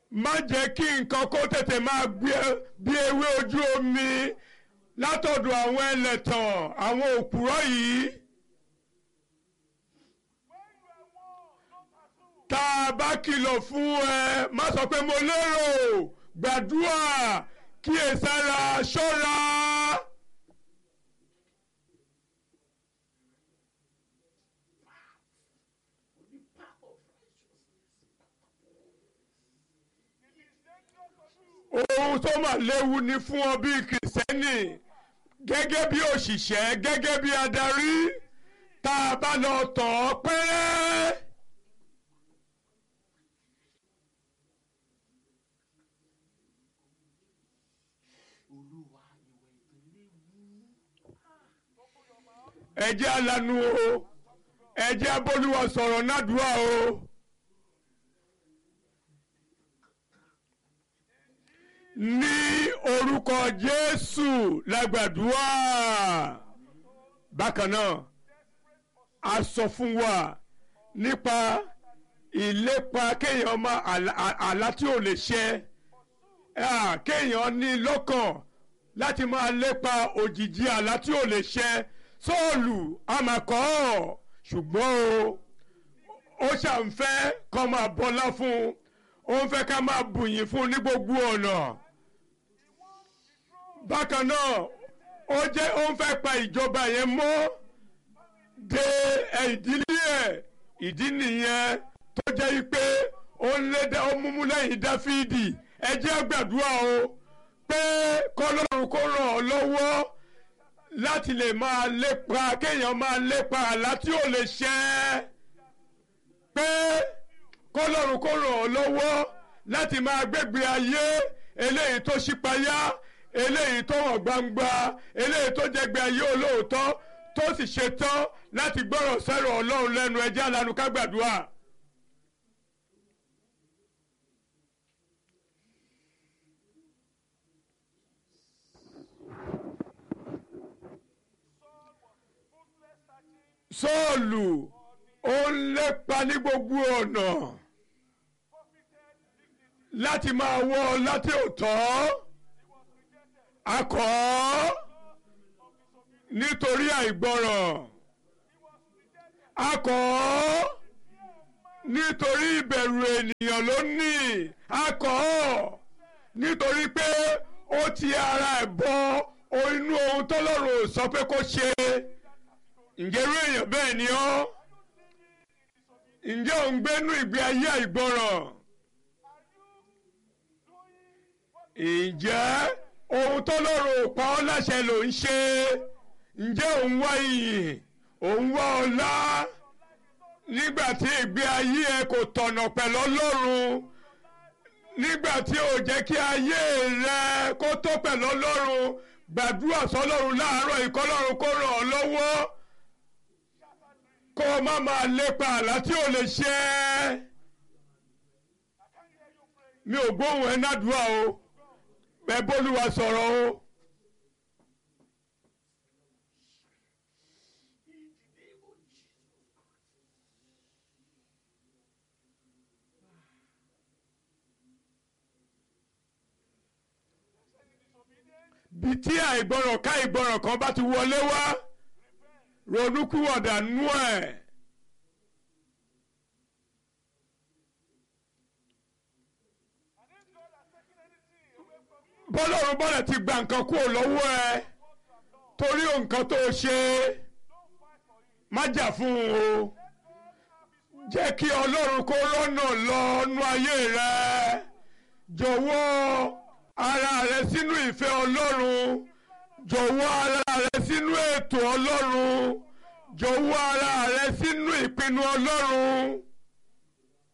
má jẹ́ kí nǹkan kó tètè máa gbé bí ewé ojú omi látọ̀dọ̀ àwọn ẹlẹ́tàn àwọn òpùrọ́ yìí. tá a bá kìlọ̀ fún ẹ má sọ pé mo lérò gbàdúrà kíyèsára ṣọ́ra. ohun tó mà léwu ni fún ọ bí kìrìsìtẹ́nì gẹ́gẹ́ bí òṣìṣẹ́ gẹ́gẹ́ bí adarí tá a bá lọ tọ̀ ọ́ pẹ́rẹ́. olúwa ìwẹ̀ ìpínlẹ̀ wú. ẹ jẹ́ alanu o ẹ jẹ́ abólúwa sọ̀rọ̀ nádùúà o. ní orúkọ jésù lágbàdúrà bákan náà a sọ fún wa nípa ìlépa kéèyàn máa àlá àlá tí ò lè ṣẹ Ah, kéèyàn ní lọ́kàn láti máa lépa òjìji àlá tí ò lè ṣẹ sọ́ọ̀lù àmàkọ́ ṣùgbọ́n o ó ṣàǹfẹ́ kọ́ máa bọ́lá fún un ó ń fẹ́ ká máa bùyìn fún un ní gbogbo ọ̀nà bákan náà ó jẹ́ ó ń fẹ́ pa ìjọba yẹn mọ́ de ìdílé ẹ̀ ìdí nìyẹn tó jẹ́ pé ó ń lé ó múmú lẹ́yìn dáfídì ẹ jẹ́ gbàdúrà o pé kọ́lọ́run kó ràn ọ́ lọ́wọ́ láti lè máa lépa kéèyàn máa lépa àlá tí ò lè ṣẹ pé kọ́lọ́run kó ràn ọ́ lọ́wọ́ láti máa gbégbé ayé eléyìí tó ṣípayá eléyìí tó hàn gbangba eléyìí tó jẹgbẹ́ ayé olóòótọ́ tó sì ṣetán láti gbọ́rọ̀ sẹ́rọ̀ ọlọ́run lẹ́nu ẹjẹ́ alanu ká gbàdúrà. sọ́ọ̀lù ó ń lépa ní gbogbo ọ̀nà láti máa wọ́ ọ láti òótọ́ akọ́ nítorí àìgbọràn akọ́ nítorí ìbẹ̀rù ènìyàn ló ní akọ́ nítorí pé ó ti ara ẹ̀ bọ inú ohun tọ́lọ́run ò sọ pé kó ṣe ǹjẹ́ irú èèyàn bẹ́ẹ̀ ni ọ́ ǹjẹ́ ò ń gbénú ìgbé ayé àìgbọràn ǹjẹ́ ohun tó lọ́rùn ò pa ọ́ láṣẹ ló ń ṣe ǹjẹ́ ò ń wá iyì ò ń wá ọlá nígbà tí ìgbé ayé ẹ kò tọ̀nà pẹ̀lú Ọlọ́run nígbà tí ò jẹ́ kí ayé rẹ kó tó pẹ̀lú Ọlọ́run gbàdúrà sọ́lọ́run láàárọ̀ ìkọ́lọ́run kó ràn ọ́ lọ́wọ́ kó o má máa lépa àlá tí ò lè ṣẹ mi ò gbóhùn ẹ nádùúà o ẹ bólúwa sọ̀rọ̀ o. bí tí àìgbọràn ká ìgbọràn kan bá ti wọlé wá ronúkúwọ̀dà nú ẹ̀. bọ́lọ́run bọ́lẹ̀ ti gba nǹkan kúrò lọ́wọ́ ẹ torí nǹkan tó ṣe má jà fún un o jẹ́ kí ọlọ́run kó rọ́nà lọ́nú ayé rẹ jọ̀wọ́ ara rẹ sínú ìfẹ́ ọlọ́run jọ̀wọ́ ara rẹ sínú ètò ọlọ́run jọ̀wọ́ ara rẹ sínú ìpinnu ọlọ́run.